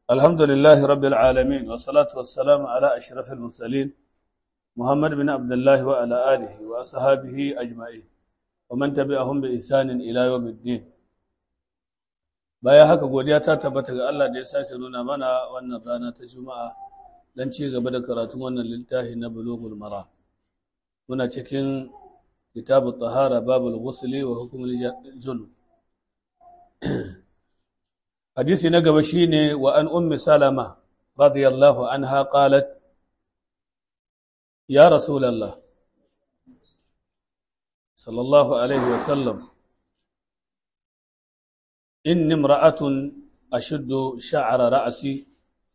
الحمد لله رب العالمين والصلاة والسلام على أشرف المرسلين محمد بن عبد الله وعلى آله وأصحابه أجمعين ومن تبعهم بإحسان إلى يوم الدين baya haka godiya ta tabbata ga Allah da ya sake nuna mana wannan rana ta Juma'a dan ci gaba da karatun wannan littafi na Bulughul Mara muna cikin kitabu tahara babul ghusli wa hukmul junub hadisi na gaba shine wa an ummi salama radiyallahu anha qalat ya rasulullah sallallahu alaihi wa sallam inni imra'atun ashuddu sha'ra ra'si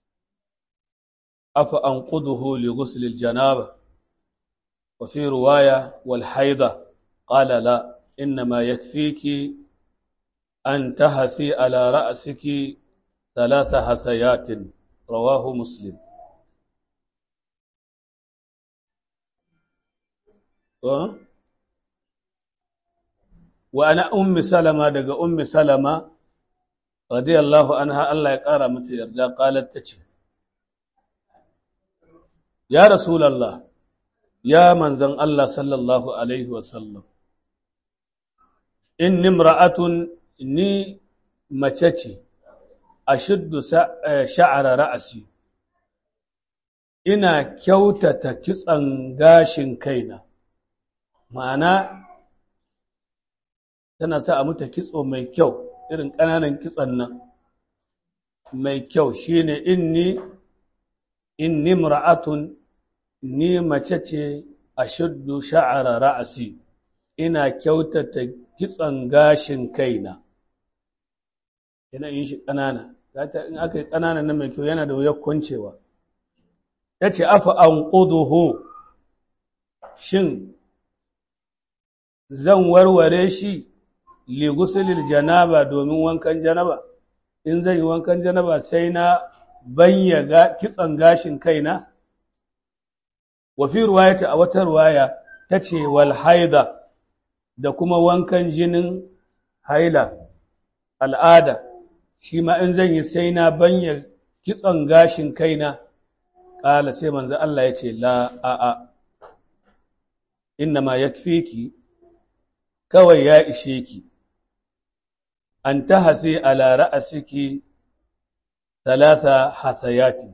afa anquduhu li ghusl al-janaba wa fi riwaya wal haida qala la inma yakfiki أن تهثي على رأسك ثلاث هثيات رواه مسلم وأنا أم سلمة دقى أم سلمة رضي الله عنها الله يقارى متى يرجع قالت تشي يا رسول الله يا من زن الله صلى الله عليه وسلم إن امرأة ni mace ce a shiddu sha'ara ra'asi ina kyautata kitsan gashin kaina ma'ana tana sa a muta kitso mai kyau irin ƙananan kitson nan mai kyau shine inni inni mra'atun ni mace ce a shiddu sha'ara ra'asi ina kyautata kitson gashin kaina yana yin shi ƙanana in aka yi ƙanana na mai kyau yana da wuyar kwancewa ya ce afa an ƙuduhu shin zan warware shi ligusulil janaba domin wankan janaba in zan yi wankan janaba sai na banya kitson gashin kaina wafi ruwayata a wata ruwaya ta ce wal haida da kuma wankan jinin haila al'ada shi ma in zan yi sai na banya kitson gashin kaina ƙala sai manzo Allah ya ce la a'a inna ma yakfiki kawai ya ishe ki an ta hasi ala ra'asiki talata hasayati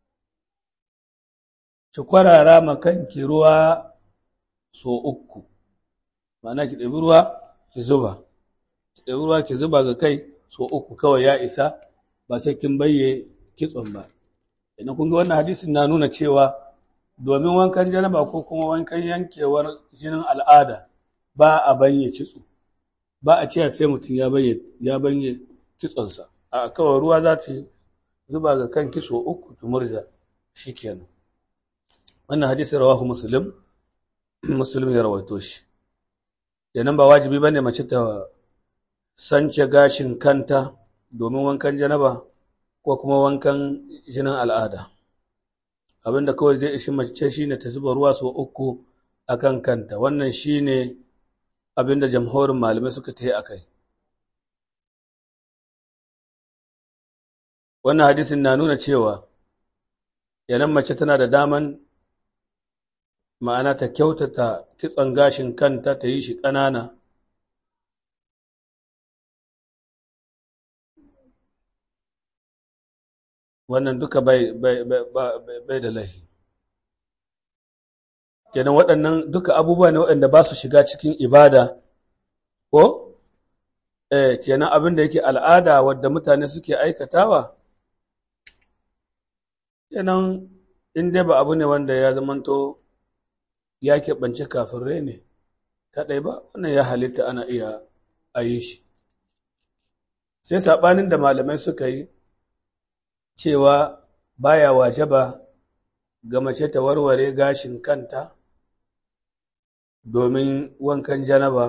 ki kwarara makanki ruwa so uku ma'ana ki ɗabi ruwa ki zuba ki ɗabi ruwa ki zuba ga kai so uku kawai ya isa ba sai kin bayye kitson ba idan kun ga wannan hadisin na nuna cewa domin wankan janaba ko kuma wankan yankewar jinin al'ada ba a banye kitso ba a cewa sai mutum ya bayye ya banye kitsonsa a kawai ruwa za ta zuba ga kan kiso uku ta murza shikenan wannan hadisin rawahu muslim muslim ya rawaito shi yanan ba wajibi bane mace ta sance gashin kanta domin wankan janaba ko kuma wankan jinin al'ada abinda kawai zai ishi mace shine ta zuba ruwa sau uku akan kanta wannan shine abinda jamhurin malamai suka ta yi akai wannan hadisin na nuna cewa yanan mace tana da daman ma'ana ta kyautata kitson gashin kanta ta yi shi ƙanana wannan duka bai da lahi kenan waɗannan duka abubuwa ne waɗanda ba su shiga cikin ibada ko eh kenan abin da yake al'ada wadda mutane suke aikatawa kenan in dai ba abu ne wanda ya zamanto ya keɓance kafirai ne kaɗai ba wannan ya halitta ana iya a yi shi sai saɓanin da malamai suka yi cewa baya wajaba ga mace ta warware gashin kanta domin wankan janaba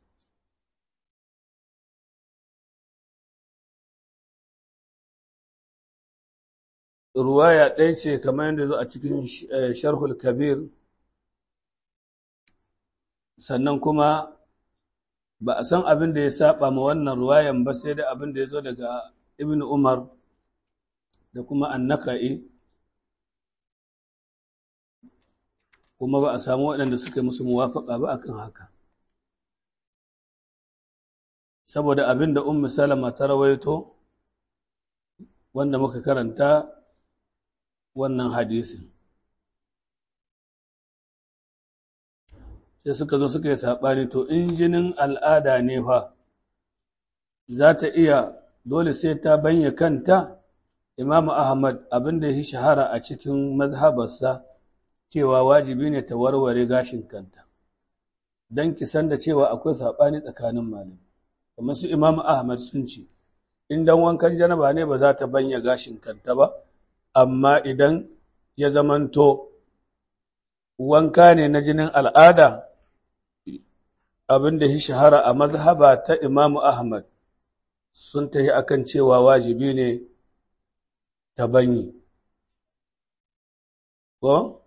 ruwaya ɗaya ce kamar yadda zo a cikin sharhul kabir sannan kuma ba a san abin da ya saba ma wannan ruwayan ba sai da abin da ya zo daga ibn umar da kuma annaka'i kuma ba a samu waɗanda suka musu muwafaƙa ba akan haka saboda abin da ummu salama ta rawaito wanda muka karanta wannan hadisin sai suka zo suka yi saɓani to in jinin al'ada ne fa za ta iya dole sai ta banya kanta imamu ahmad abin da ya shahara a cikin mazhabarsa cewa wajibi ne ta warware gashin kanta don kisan da cewa akwai saɓani tsakanin malami kamar su imamu ahmad sun ce in dan wankan janaba ne ba za ta banya gashin kanta ba amma idan ya zamanto wanka ne na jinin al'ada abin da ya shahara a mazhaba ta imamu ahmad sun tafi akan cewa wajibi ne ta banyi ko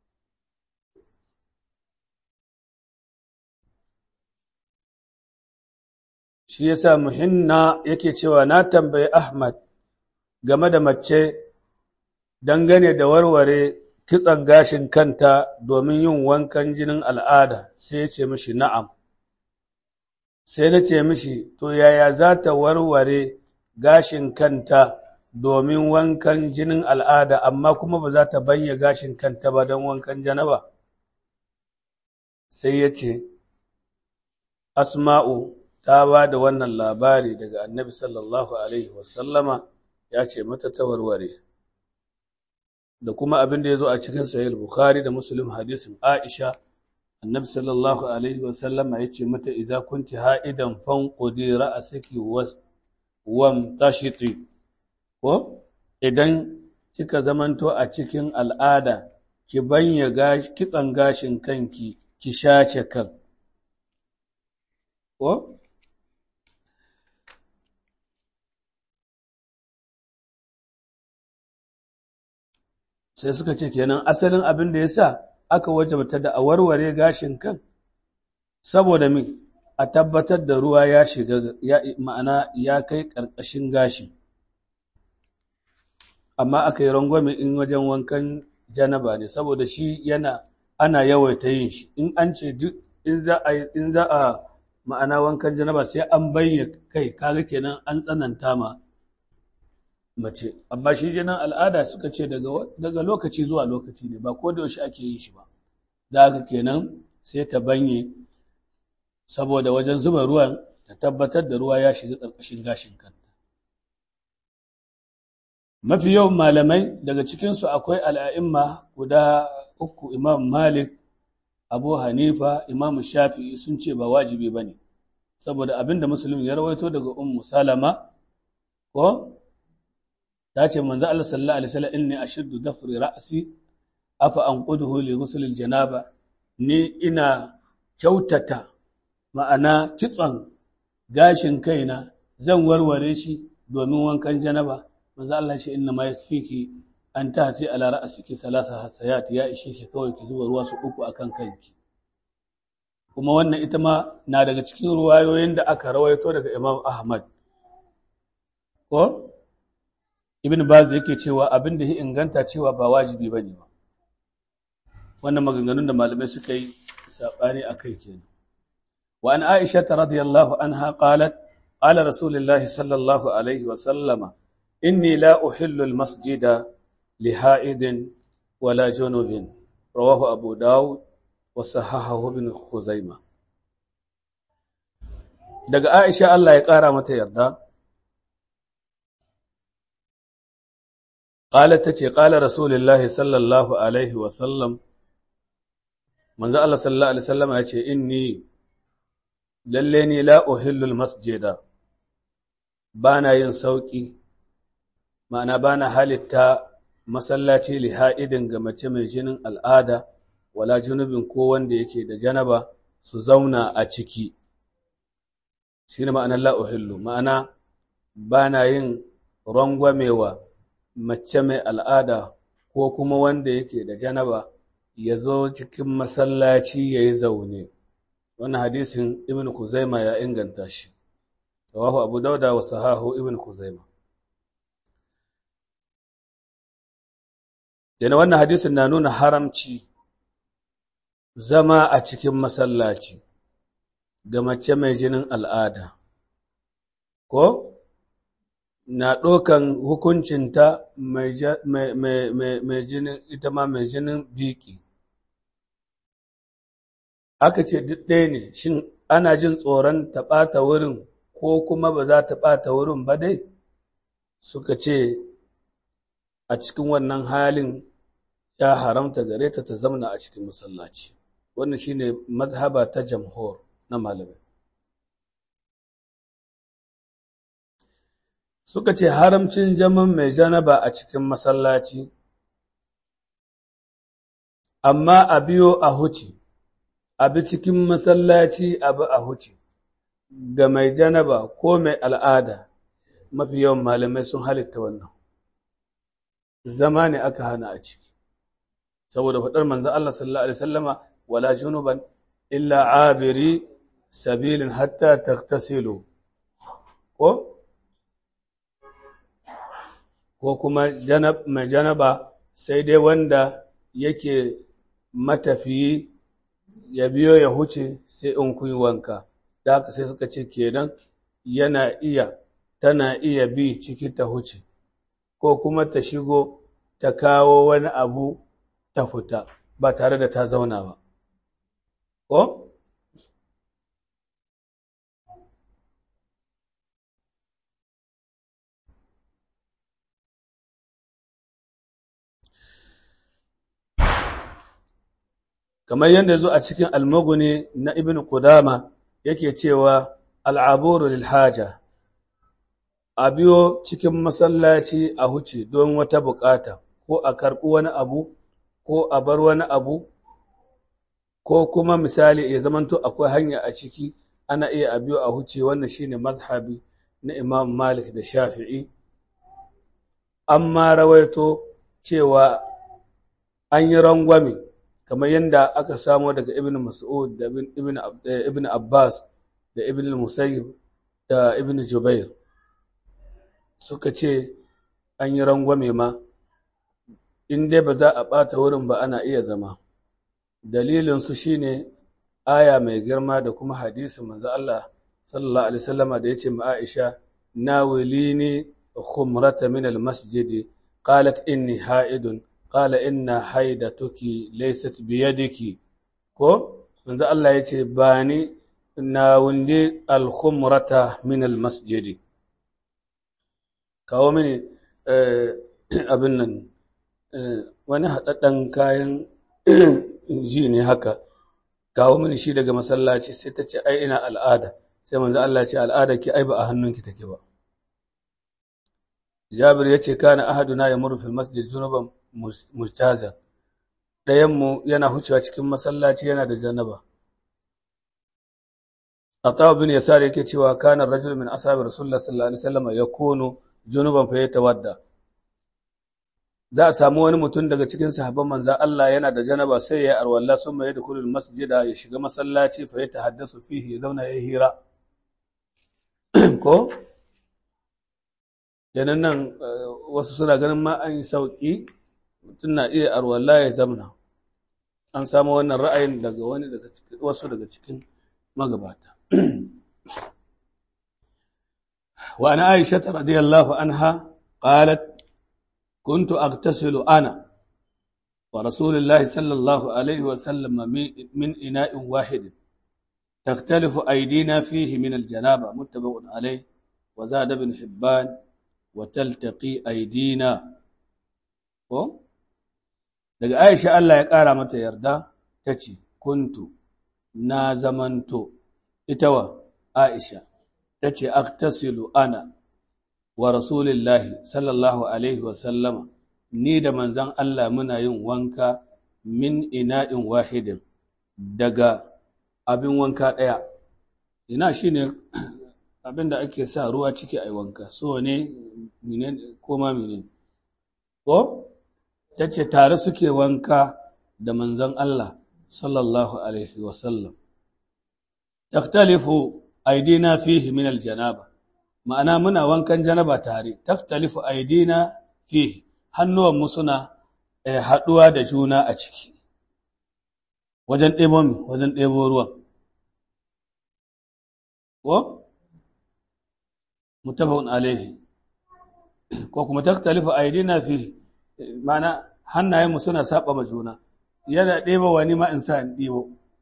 shi yasa muhinna yake cewa na tambayi ahmad game da mace dangane da warware kitsan gashin kanta domin yin wankan jinin al'ada sai ya ce mishi na'am sai na ce mishi to yaya za ta warware gashin kanta domin wankan jinin al'ada amma kuma ba za ta banya gashin kanta ba don wankan janaba sai ya ce asma'u ta ba da wannan labari daga annabi sallallahu alaihi wasallama ya ce mata ta warware da kuma abin da ya zo a cikin sahih bukhari da muslim hadisin aisha annabi sallallahu alaihi wasallam ya ce mata idza kunti ha'idan fanqudi ra'saki wam tashiti ko idan kika zamanto a cikin al'ada ki banya gashi kitsan gashin kanki ki shace kan ko sai suka ce kenan asalin abin da ya sa aka wajabta da a warware gashin kan saboda me a tabbatar da ruwa ya shiga ya ma'ana ya kai ƙarƙashin gashi amma aka yi rangwame in wajen wankan janaba ne saboda shi yana ana yawaita yin shi in an ce duk in za a in za a ma'ana wankan janaba sai an bayyana kai kaga kenan an tsananta ma mace amma shi jinin al'ada suka ce daga lokaci zuwa lokaci ne ba ko da yaushe ake yin shi ba da haka kenan sai ta banye saboda wajen zuba ruwan ta tabbatar da ruwa ya shiga ƙarƙashin gashin kanta mafi yawan malamai daga cikinsu akwai al'a'imma guda uku imam malik abu hanifa imam shafi'i sun ce ba wajibi ba ne saboda abinda musulmi ya rawaito daga ummu salama ko ta ce manzo Allah sallallahu alaihi wasallam inni ashuddu dafri ra'si afa anquduhu li ghusl janaba ni ina kyautata ma'ana kitson gashin kaina zan warware shi domin wankan janaba manzo Allah ce inna ma yakfiki an tahti ala ra'siki thalatha hasayat ya ishe shi kawai ki zuba ruwa su uku akan kanki kuma wannan ita ma na daga cikin ruwayoyin da aka rawaito daga Imam Ahmad ko ibn baz yake cewa abin da ya inganta cewa ba wajibi bane ba wannan maganganun da malamai suka yi sabani akai kenan wa an aisha radiyallahu anha qalat qala rasulullahi sallallahu alaihi wa sallama inni la uhillu almasjida li ha'idin wala junubin rawahu abu dawud wa sahahahu ibn khuzaimah daga aisha Allah ya kara mata yarda قالت تتي قال رسول الله صلى الله عليه وسلم من ذا الله صلى الله عليه وسلم يتي إني لليني لا أهل المسجد بانا ينسوكي ma'ana bana halitta masallaci liha'idin ga mace mai jinin al'ada wala junubin ko wanda yake da janaba su zauna a ciki shi ne ma'anar la'uhillu ma'ana bana yin rangwamewa mace mai al'ada ko kuma wanda yake da janaba ya zo cikin masallaci ya yi zaune wannan hadisin ibn kuzaima ya inganta shi rawahu abu dauda wa sahahu ibn kuzaima Yana wannan hadisin na nuna haramci zama a cikin masallaci ga mace mai jinin al'ada, ko na ɗaukan hukuncinta mai jinin ita ma mai jinin biki. Aka ce duk ɗaya ne, shin ana jin tsoron ta ɓata wurin ko kuma ba za ta ɓata wurin ba dai? Suka ce a cikin wannan halin ya haramta gare ta ta zamna a cikin masallaci. Wannan shi ne mazhaba ta jamhur na malamai. Suka ce haramcin zaman mai janaba a cikin masallaci, amma a biyo a huci, a bi cikin masallaci a bi a huci, ga mai janaba ko mai al'ada, mafi yawan malamai sun halitta wannan. Zama ne aka hana a ciki. saboda faɗar manzo Allah sallallahu alaihi wasallama wala junuban illa abiri sabilin hatta tagtasilu ko ko kuma janab mai janaba sai dai wanda yake matafiyi ya biyo ya huce sai in kun wanka da haka sai suka ce kenan yana iya tana iya bi ciki ta huce ko kuma ta shigo ta kawo wani abu ta fita ba tare da ta zauna ba. Ko? Kamar yadda zo a cikin almaguni na Ibn Qudama yake cewa al'aburu lil haja, a biyo cikin masallaci a huce don wata bukata ko a karɓi wani abu ko a bar wani abu ko kuma misali ya zamanto akwai hanya a ciki ana iya a biyo a huce wannan shine mazhabi na Imam Malik da Shafi'i amma rawaito cewa an yi rangwame kamar yadda aka samo daga Ibn Mas'ud da Ibn Abbas da Ibn Musayyib da Ibn Jubair suka ce an yi rangwame ma in dai ba za a ɓata wurin ba ana iya zama dalilinsu shi ne aya mai girma da kuma hadisi manzo Allah sallallahu alaihi wasallama da yace ma Aisha nawilini khumrata min almasjid qalat inni haidun qala inna haidatuki laysat biyadiki ko manzo Allah yace bani nawilni alkhumrata min almasjid kawo mini abin nan wani haɗaɗɗen kayan ji ne haka kawo mini shi daga masallaci sai ta ce ai ina al'ada sai manzo Allah ce al'ada ki ai ba a hannunki take ba Jabir ya ce kana ahaduna ya muru fil masjid junuban mustaza ɗayan mu yana hucewa cikin masallaci yana da janaba Atawa bin Yasar yake cewa kana rajul min ashabi Rasulullah sallallahu alaihi wasallam yakunu junuban fa yatawadda za a samu wani mutum daga cikin sahabban manza Allah yana da janaba sai ya arwalla sun mai dukulul masjida ya shiga masallaci fa ya tahaddasu fihi ya zauna ya hira ko yanan nan wasu suna ganin ma an yi sauki mutum na iya arwalla ya zamna an samu wannan ra'ayin daga wani daga cikin wasu daga cikin magabata wa ana aisha radiyallahu anha qalat كنت أغتسل أنا ورسول الله صلى الله عليه وسلم من إناء واحد تختلف أيدينا فيه من الجنابة متفق عليه وزاد ابن حبان وتلتقي أيدينا daga Aisha Allah ya ƙara mata yarda ta ce, Kuntu na zamanto, ita wa Aisha, ta ce, Aktasilu ana wa Rasulillahi sallallahu Alaihi wasallama, ni da manzan Allah muna yin wanka min ina'in wahidin daga abin wanka ɗaya. Ina shi ne abin da ake sa ruwa ciki a wanka, so ne koma mene. Ko? Ta ce tare suke wanka da manzan Allah sallallahu Alaihi wasallam. Taktalifu aidina fihi min aljanaba. ma'ana muna wankan janaba tare taftalifu aidina fihi hannuwanmu suna haɗuwa da juna a ciki wajen ɗebo mi wajen ɗebo ruwan ko mutafakun alaihi ko kuma taktalifa aidina fi mana hannayenmu suna saba ma juna yana ɗeba wani ma in sa in ɗebo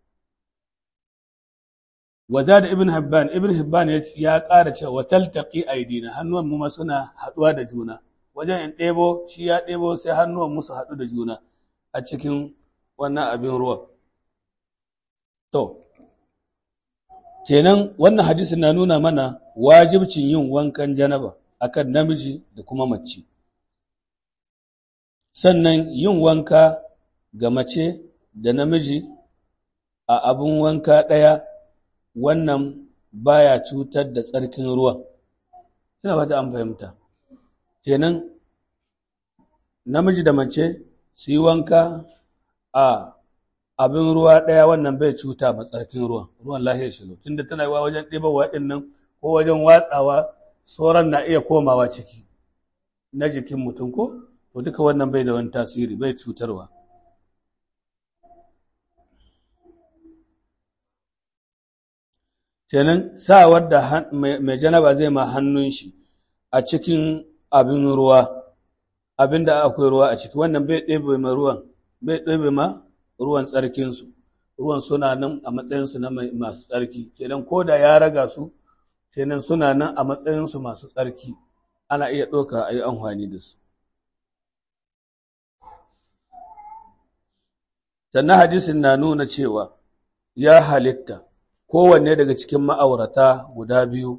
waza da ibn Hibban ibn Hibban ya ƙara cewa wa taltaqi aidina hannuwan mu ma suna haɗuwa da juna wajen in ɗebo shi ya ɗebo sai hannuwan mu su haɗu da juna a cikin wannan abin ruwan to kenan wannan hadisin na nuna mana wajibcin yin wankan janaba akan namiji da kuma mace sannan yin wanka ga mace da namiji a abin wanka ɗaya wannan baya cutar da tsarkin ruwan ina fata an fahimta kenan namiji da mace su yi wanka a abin ruwa ɗaya wannan bai cuta ma tsarkin ruwan ruwan lahiyar shi tunda tana yiwa wajen ɗibawa ɗin nan ko wajen watsawa sauran na iya komawa ciki na jikin mutum ko to duka wannan bai da wani tasiri bai cutarwa kenan sawar da mai janaba zai ma hannun shi a cikin abin ruwa abin da akwai ruwa a ciki wannan bai ɗebe ma ruwan bai ɗebe ma ruwan tsarkinsu ruwan suna nan a matsayinsu na masu tsarki kenan ko da ya raga su kenan suna nan a matsayinsu masu tsarki ana iya ɗauka a yi amfani da su sannan hadisin na nuna cewa ya halitta kowanne daga cikin ma'aurata guda biyu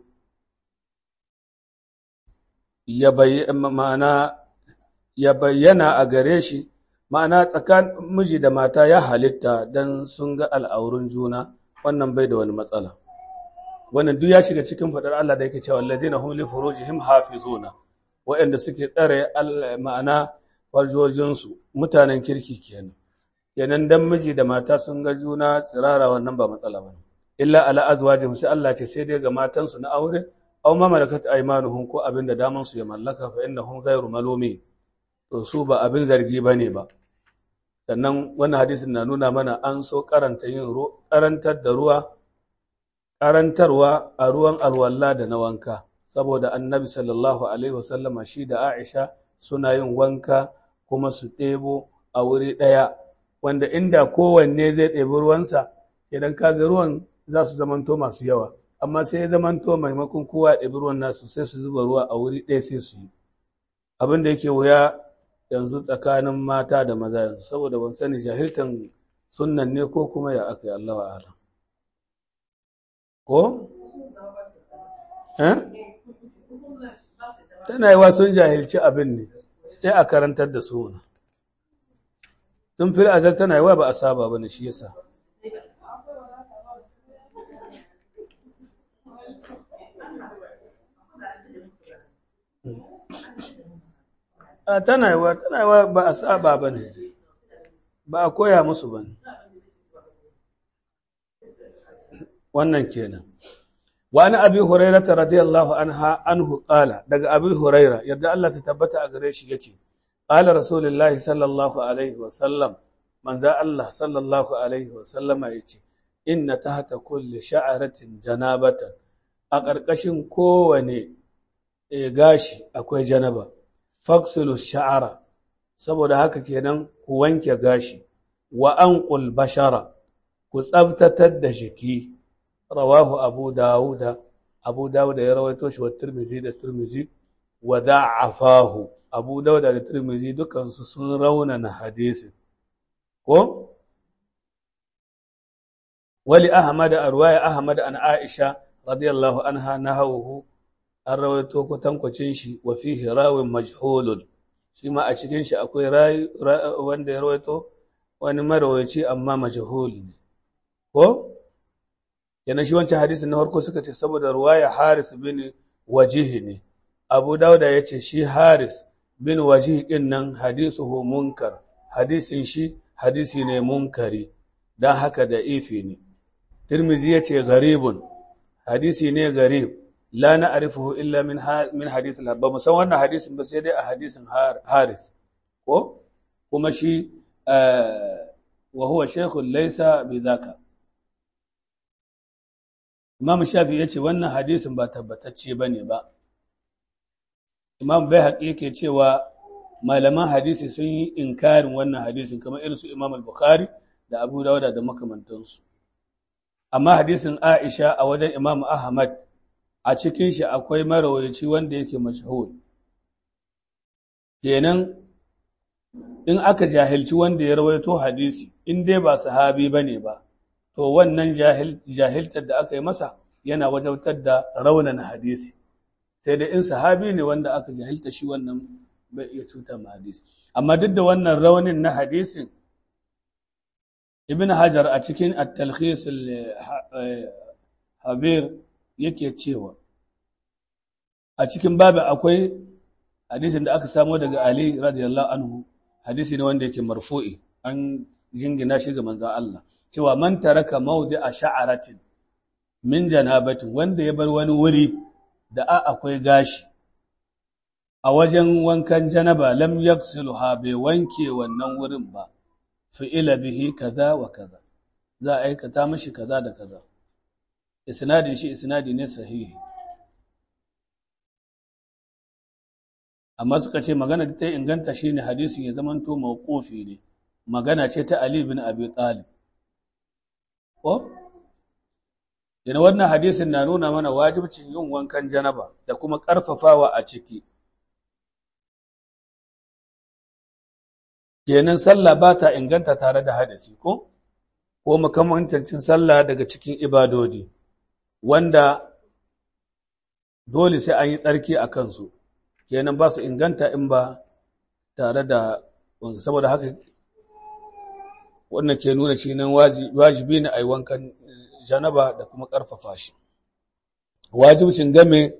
ya bayyana a gare shi ma'ana tsakanin miji da mata ya halitta don sun ga al'aurun juna wannan bai da wani matsala wannan duk ya shiga cikin faɗar Allah da yake cewa alladina hum li furujihim hafizuna waɗanda suke tsare ma'ana farjojinsu mutanen kirki kenan kenan dan miji da mata sun ga juna tsirara wannan ba matsala ba illa ala azwajihim sai Allah ce sai dai ga matansu na aure aw ma malakat aymanuhum ko abin da daman su ya mallaka fa innahum ghayru malumi to su ba abin zargi bane ba sannan wannan hadisin na nuna mana an so karanta yin karantar da ruwa karantarwa a ruwan alwalla da na wanka saboda annabi sallallahu alaihi wasallama shi da Aisha suna yin wanka kuma su ɗebo a wuri ɗaya wanda inda kowanne zai ɗebi ruwansa idan kaga ruwan za su zamanto masu yawa amma sai ya zamanto maimakon kowa ya ɗebi ruwan nasu sai su zuba ruwa a wuri ɗaya sai su yi abin da yake wuya yanzu tsakanin mata da maza yanzu saboda ban sani jahiltan sunnan ne ko kuma ya aka yi Allah wa alam ko eh tana yi wa sun jahilci abin ne sai a karantar da su tun fil azal tana yi wa ba a saba ba ne shi yasa a tana yi wa tana yi wa ba a saba ba ne ba a koya musu ba ne wannan kenan wani abi hurairata radiyallahu anha anhu qala daga abi huraira yadda Allah ta tabbata a gare shi yace qala rasulullahi sallallahu alaihi wa sallam manzo Allah sallallahu alaihi wa sallama yace inna tahta kulli sha'aratin janabatan a ƙarƙashin kowane gashi akwai janaba faksulu sha'ara saboda haka kenan ku wanke gashi wa anqul bashara ku tsabtatar da jiki rawahu abu dawuda abu dawuda ya rawaito shi wa tirmizi da tirmizi wa da'afahu abu dawuda da tirmizi dukansu sun raunana hadisi ko wali ahmad arwaya ahmad an aisha radiyallahu anha nahawu an rawaito kwatankwacin shi wa fihi rawin majhulun shi ma a cikin shi akwai wanda ya rawaito wani marawaci amma majhul ne ko yana shi wancan hadisin na farko suka ce saboda ruwaya Haris bin Wajihi ne Abu Dauda ya ce shi Haris bin Wajihi din nan hadisuhu munkar hadisin shi hadisi ne munkari dan haka da ifi ne Tirmizi ya ce garibun hadisi ne garib la na'rifuhu illa min min hadith al ba mu san wannan hadisin ba sai dai a hadisin Haris ko kuma shi wa huwa shaykhun laysa bidhaka Imam Shafi yace wannan hadisin ba tabbatacce bane ba Imam Baihaqi yake cewa malaman hadisi sun yi inkarin wannan hadisin kamar irin su Imam Al-Bukhari da Abu Dawud da makamantansu amma hadisin Aisha a wajen Imam Ahmad a cikin shi akwai marawayaci wanda yake mashhur kenan in aka jahilci wanda ya rawaito hadisi in dai ba sahabi bane ba to wannan jahiltar da aka yi masa yana wajautar da raunan hadisi sai dai in sahabi ne wanda aka jahilta shi wannan bai iya cutar ma hadisi amma duk da wannan raunin na hadisin ibn hajar a cikin at-talkhis habir yake cewa a cikin babu akwai hadisin da aka samo daga ali radiyallahu anhu hadisi ne wanda yake marfu'i an jingina shi ga manzon Allah cewa man taraka mawdi a sha'aratin min janabatin wanda ya bar wani wuri da a akwai gashi a wajen wankan janaba lam yaghsilha bai wanke wannan wurin ba fi'ila bihi kaza wa kaza za a aikata mashi kaza da kaza isnadin shi isnadi ne sahihi amma suka ce magana da ta inganta shine hadisin ya zamanto mawqufi ne magana ce ta Ali bin Abi Talib ko yana wannan hadisin na nuna mana wajibcin yin wankan janaba da kuma ƙarfafawa a ciki kenan sallah ba ta inganta tare da hadisi ko ko makamantancin sallah daga cikin ibadodi wanda dole sai an yi tsarki a kansu kenan ba su inganta in ba tare da saboda haka wannan ke nuna shi nan wajibi ne a yi wankan janaba da kuma ƙarfafa shi wajibcin game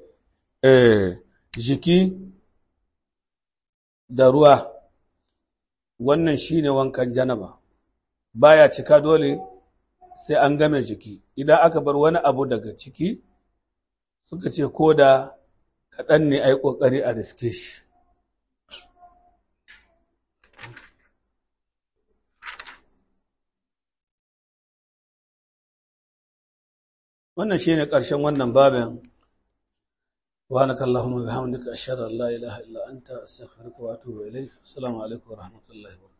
jiki da ruwa wannan shi ne wankan janaba baya cika dole sai an game jiki idan aka bar wani abu daga ciki suka ce ko da kaɗan ne a yi ƙoƙari a riske shi wannan shi ne ƙarshen wannan babin سبحانك اللهم وبحمدك أشهد أن لا إله إلا أنت أستغفرك وأتوب إليك السلام عليكم ورحمة الله وبركاته